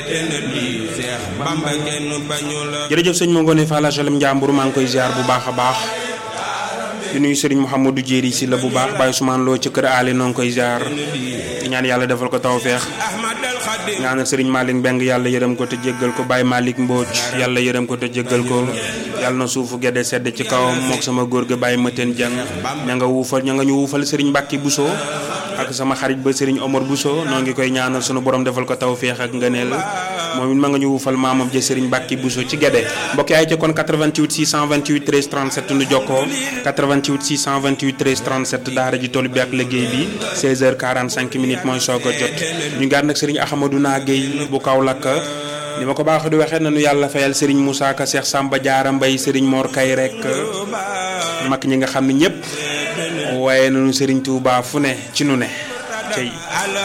jërëjëf sëñ ma ngoone Fall HLM Njàmbur maa ngi koy ziar bu baax a baax di nuyu sëriñ Mouhamadou Jéeri si la bu baax Baye Ousmane Lo ci kër aali noo ngi koy ziar di ñaan yàlla defal ko tawfeex ñaanal sëriñ Malick Mbeng yàlla yërëm ko te jéggal ko Baye Malick Mbodj yàlla yërëm ko te jéggal ko yàlla na suufu gedde sedd ci kawam mook sama góor ga Baye Mateen Jang ña nga wuufal ña nga ñu wuufal sëriñ Mbàkki Bousso ak sama xarit ba sëriñ Omar Bousso noo ngi koy ñaanal sunu borom defal ko tawfeex ak ngëneel moom it ma nga ñu wuufal maamam ja sëriñ Mbàkki Bousso ci gedde mbokk yaay ca kon 88 628 13 37 nu jokkoo 88 628 13 37 daara ji toll bi ak liggéey bi 16h45 minutes mooy soog a jot ñu ngi ànd ak sëriñ Ahmadou Naguèye bu Kaolack ni ma ko baax di waxee nañu yàlla fayal sëriñ Moussa Ka Cheikh Samba Diarra Mbaye sëriñ Mor Kay rek mag ñi nga xam ne ñëpp waaye nañu sëriñ Touba fu ne ci nu ne cey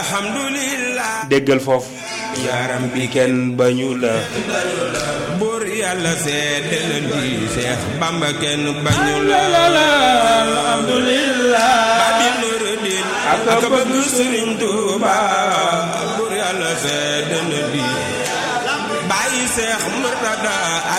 déggal foofu yaaram bi kenn bañu la buur yàlla seede na di Seex Bamba kenn bañu la alhamdulillah babi nuruddin ak bëgg sëriñ Touba buur yàlla seede na di bàyyi Seex Murtada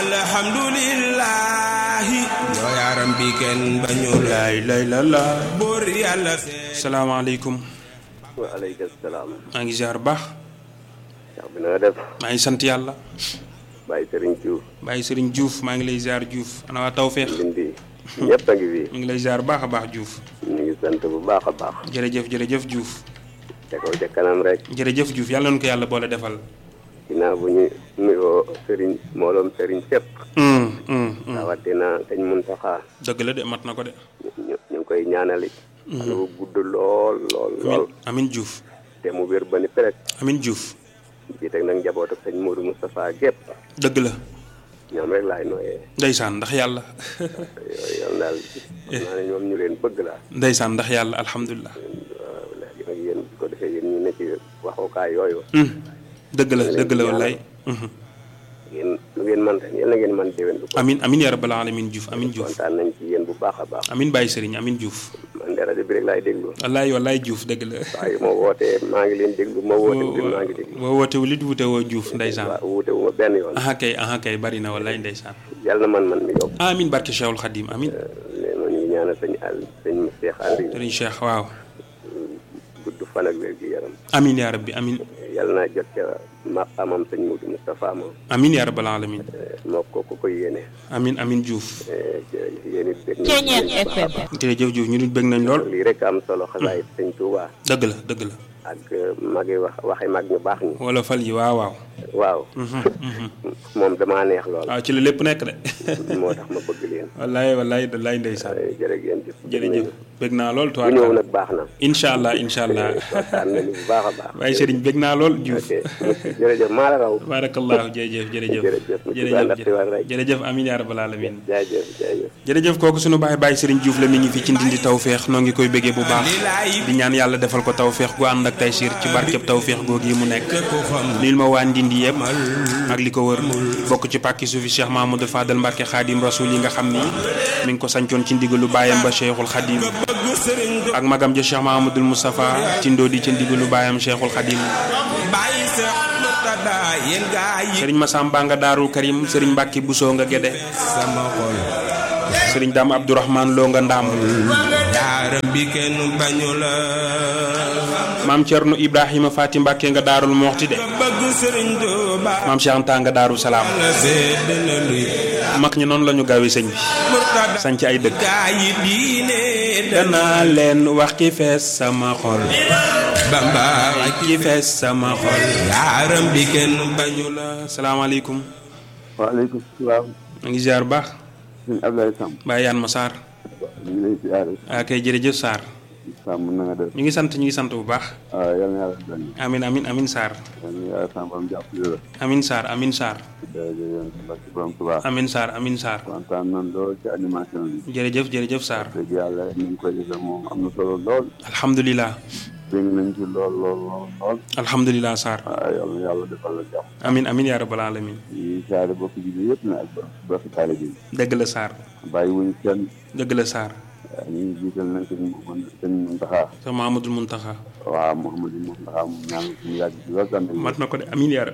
alhamdulillahi yoo yaaram bi kenn bañu la laay lay la la buur yàlla seede salaamaaleykum waaleykum salaam. maa ngi ziar baax Cheikh bi na nga def. maa ngi sant yàlla Baye Serigne Diouf. bàyyi sëriñ Diouf maa ngi lay ziar Diouf ana waa tawfeex Lindi. ñëpp a ngi fi. mi ngi lay ziar baax a baax Diouf ñu ngi sant bu baax a baax. jërëjëf jërëjëf Diouf te kaw ca kanam rek. jërëjëf Diouf yàlla na ko yàlla boole defal. ginnaaw bu ñu nuyoo Serigne mbooloom Serigne fépp. hum hum hum rawatina sëñ Muntaxa. dëgg la de mat na ko de. ñu ñu ngi koy ñaanali. xale bu gudd lool lool lool. Amin Diouf te mu wér ba ni péré. Amin Diouf ji teg nag njabootu sëñ Modou Moustapha gépp dëgg la ñoom rek laay nooyee. ndeysaan ndax yàlla yooyu yow daal xam naa ne ñoom ñu leen bëgg laa. ndeysaan ndax yàlla alhamdulilah. waaw léegi nag yéen bu ko defee yéen ñu ne ci waxukaay yooyu. hum dëgg la dëgg la wallaay. hum yéen lu ngeen man ren yéen la ngeen man déwén bu ko amin amin yaa rabbal alamin Diouf amin Diouf kontaan nañ ci yéen bu baax a baax amin Baye Serigne amin Diouf man de rajo bi rek laay déglu wallaay wallaay Diouf dëgg la. waaye moo wootee maa ngi leen déglu moo woote wu maa ngi déglu boo wootewul it wute woo Diouf ndeysaan. waaw wuute wu ma benn yoon aha kay aha kay bari na wallaay ndeysaan. yàlla na man man mi yokk amin barke Cheikhul Khadim amin mais ñu ngi ñaanal sëñ àll sëñ Cheikh Aliou Serigne Cheikh waaw gudd fan ak wér gi yaram amin yaa rabbi amin yàlla naa jot ca maqamam sëñ Modou Moustapha ma amin yaa rabbal alamin moo ko ku koy yéene amin amin Diouf yéen it dégg Ceeñeer nañ bu baax a baax. jërëjëf Diouf ñu nit bëgg nañ lool lii rek am solo xasaayit sëñ Touba dëgg la dëgg la ak magi wax waxi mag ñu baax ñi wala fal yi waaw waaw waaw moom damaa neex lool waaw ci la lépp nekk de moo tax ma bëgg leen wallaay wallaay wallaay ndeysaan jërëjëf jërëjëf bëgg naa lool bu ñëw tuwaat nag baax na incha allah incha allah kontaan nañu bu baax a baax waaye Serigne bëgg naa lool Diouf ok jërëjëf maa la raw barakallahu jërëjëf jërëjëf Jërëjëf, mu tudd ànd ak xibaar rek. jërëjëf amin yaa rabbal alamin jaajëf jaajëf jërëjëf kooku sunu baay baay Serigne Diouf la mi ngi fi ci ndindi tawféex noo ngi koy bëggee bu baax di ñaan yàlla defal ko tawféex gu ànd ak taysiir ci barkeb tawféex googu yi mu nekk nuyul ma waa ndindi yëpp ak li ko wër bokk ci pàkki suufi Cheikh Mahamadou Fadal Mbacke Khadim Rasoul yi nga xam ni mi ngi ko sancoon ci ndigalu baayam ba Cheikhul Khadim ak magam ja Cheikh Mahamadul Moustapha ci ndóodi ci ndigalu baayam Cheikhul Khadim bàyyi Seex Murtada yéen gaa yi Serigne Massamba nga Daarul Karim Serigne Mbacke Bousso nga Gédé sama xol Serigne Dame Abdourahmane Lo nga Ndaam yaaram bi kenn bañu la maam Thierno Ibrahima Fati Mbacke nga Daarul Moxti de bëgg Sëriñ Tuuba maam Cheikh Anta nga Daaru Salaam la seede na luy mag ñi noonu la ñu gaawee sëñ bi Murtada sanc ay dëkk gaa yi diine danaa leen wax ki fees sama xol Bamba ki fees sama xol yaaram bi kenn bañu la salaamaaleykum waaleykum salaam maa ngi ziar bu baax sëñ Abdoulaye Samb Baye Yane ma Sarr ñu ngi lay siyaare ah kay jërëjëf Sarr Samb na nga def ñu ngi sant ñu ngi sant bu baax waaw yal na yàlla dolli amin amin amin Sarr yal na yàlla sàmbam jàppale la amin Sarr amin Sarr jërëjëf yéen si barke borom Tuubaa amin Sarr amin Sarr kontaan nañ lool ci animation bi jërëjëf jërëjëf Sarr dëgg yàlla ni ñu koy defee moom am na solo lool alhamdulilah dégg nañ ci lool lool lool lool alhamdulilah Sarr waaw yal na yàlla defal la jàmm amin amin yaa rabbal alamin yi siyaare bokk ji bi yëpp na ak bokk taalibe bi dëgg la Sarr bàyyi wuñ kenn dëgg la Sarr waaw ñu ngi jiital nag sëñ Mouhamed sëñ Mountakha sa Mahamadul Muntaxa waaw Mouhamadou Mountakha mu ñaan mu yàgg ci lool tamit mat na ko de amin yaa rabbi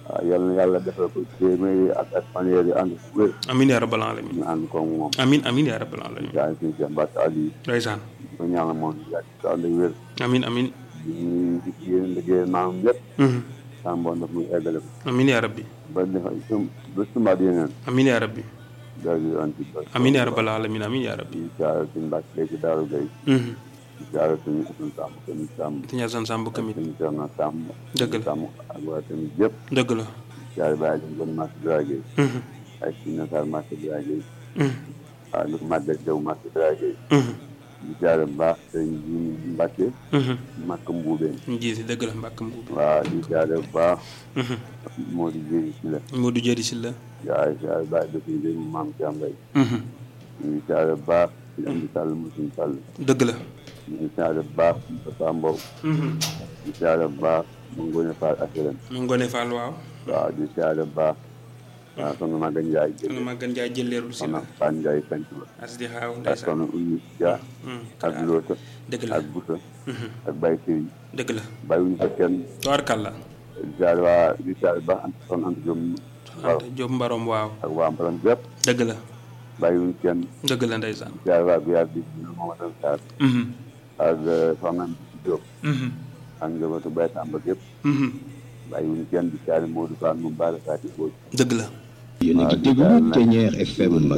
waaw yal na yàlla defal ko téeméeri ak ak fanweer yi ànd ku wér amin yaa rabbal alamin ñu ànd ko moom amin amin yaa rabbal alamin yaa ngi si Mbacke Aliou ndeysaan ko ñaanal moom yàgg si ànd ak wér amin amin di ñuy yéen liggéey maam yëpp Mhm. sàmboon daf muy eggale ko amin yaa rabbi ba defa sum ba sumaat yeneen amin yaa rabbi daal di anti ba amin yaa rabbal alamin amin yaa rabbi di jaarale suñu Mbacke léegi Daaru Gay Mhm. di jaarale suñu Assane Samb tamit Samb sëñ Asan Samb kamit suñu Cerno Samb Dëgg la. Samb ak waa tamit yëpp dëgg la jaare bàyyi dañ kon marché Dragé Mhm. ay si nasar marché Dragé Mhm. waaw lu màggal jaw marché Dragé Mhm. di jaare bu baax sëñ ji Mbacke Mhm. Makka Mbuubeen ñu jiite dëgg la mbàkk mbuub waaw di jaare bu baax Mhm. moo di jéri si la Modou Jëri si la jaare jaare bàyyi dëkk yi dañu maam ci am mbay Mhm. ñu ngi jaare bu baax ci am di sàll musuñ sàll dëgg la ñu ngi jaare bu baax Moussa Mbow Mhm. di jaare bu baax mu ngone faal assuré mu ngone Fall waaw waaw di jaare bu baax waaw soxna Maga Ndiaye soxna jël Magan Njaay jëleerlu si soxna la Fane Ndiaye sanc ba as di xaaw ak ndeysaan soxna Oumy Dia Mhm. ak Loota dëgg la ak Boussa Mhm. ak Baye Sëriñ dëgg la bàyyiwuñu fa kenn tabarkalla di jaare waa di jaare baax ant soxna Anta Diop waaw Anta Jóob mbarom waaw ak waa Mbaram bépp dëgg la bàyyiwuñu kenn dëgg la ndeysaan di jaare waa Biyaar bi ñu Mamadou Sarr Mhm. ak soxna Mbisi Diop Mhm. ak njabootu Baye Samba gépp Mhm. bàyyiwuñu kenn di jaare Modou Fall moom Baara Fati Boy dëgg la yéen a ngi déglu Ténière FM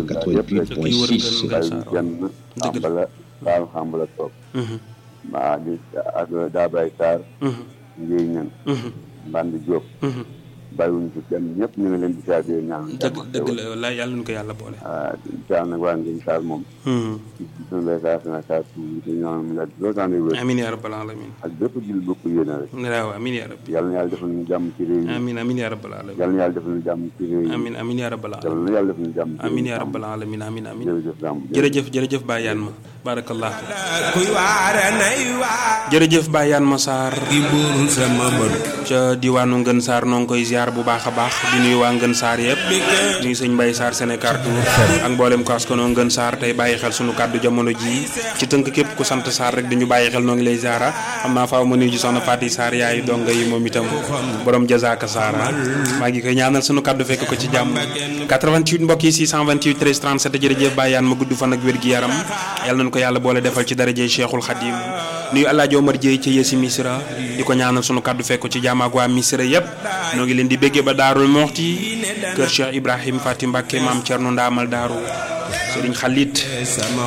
88.6 bàyyiwuñu kenn xambala Fall xambala toog Mhm. maa di ak Daabay Sarr Mhm. Ngéy Ñan Mhm. Mbandi Diop Mhm. bàyyiwuñu fi kenn ñëpp ñu ngi leen di jaare di ñaan dëgg dëgg la wallaay yàlla nu ko yàlla boole ah di jaar nag waa Ngéy Sarr moom Mhm. suñu lay saa sina saa su ñu ñaan mu yàgg loolu temps wér amin yaa rabbal alamin ak bépp jil bokk yéene rek waaw amin yaa rabbi yàlla na yàlla defal ñu jàmm ci réew mi amin amin yaa rabbal alamin yàlla na yàlla defal ñu jàmm ci réew mi amin amin yaa rabbal alamin yàlla na yàlla defal ñu jàmm ci réew amin mi yaa rabbal alamin amin amin jërëjëf Samb jërëjëf jërëjëf Bayaan ma barakallah kuy waare nay waar jërëjëf Bayaan ma Sarr di buur sama bët ca diwaanu Ngën Sarr noo ngi koy ziar bu baax a baax di nuyu waa Ngën Sarr yëpp nuyu sëñ Mbaye Sarr Sénégal Tour ak mboolem ko askanoo Ngën Sarr tey bàyyi xel sunu kàddu jamono ji ci tënk képp ku sant Sarr rek dañu bàyyi xel noo ngi lay ziara xam naa faaw ma nuyu ji soxna Faty Sarr yaayu donga yi moom itam borom jazaaka Sarr maa ngi koy ñaanal sunu kàddu fekk ko ci jàmm 88 mbokk yi 628 13 37 jërëjëf Bayaan ma gudd fan ak wér gi yaram yàlla nañu ko yàlla boole defal ci daraje Cheikhul Khadim nuyu El Hadj Omar Dieye ci yësi Misra di ko ñaanal sunu kàddu fekk ko ci jàmm ak waa Misra yëpp noo ngi leen di béggee ba Daarul Moxti kër Cheikh Ibrahim Fatim Mbacke maam Thierno Ndaamal Daaru Serigne Khalid sama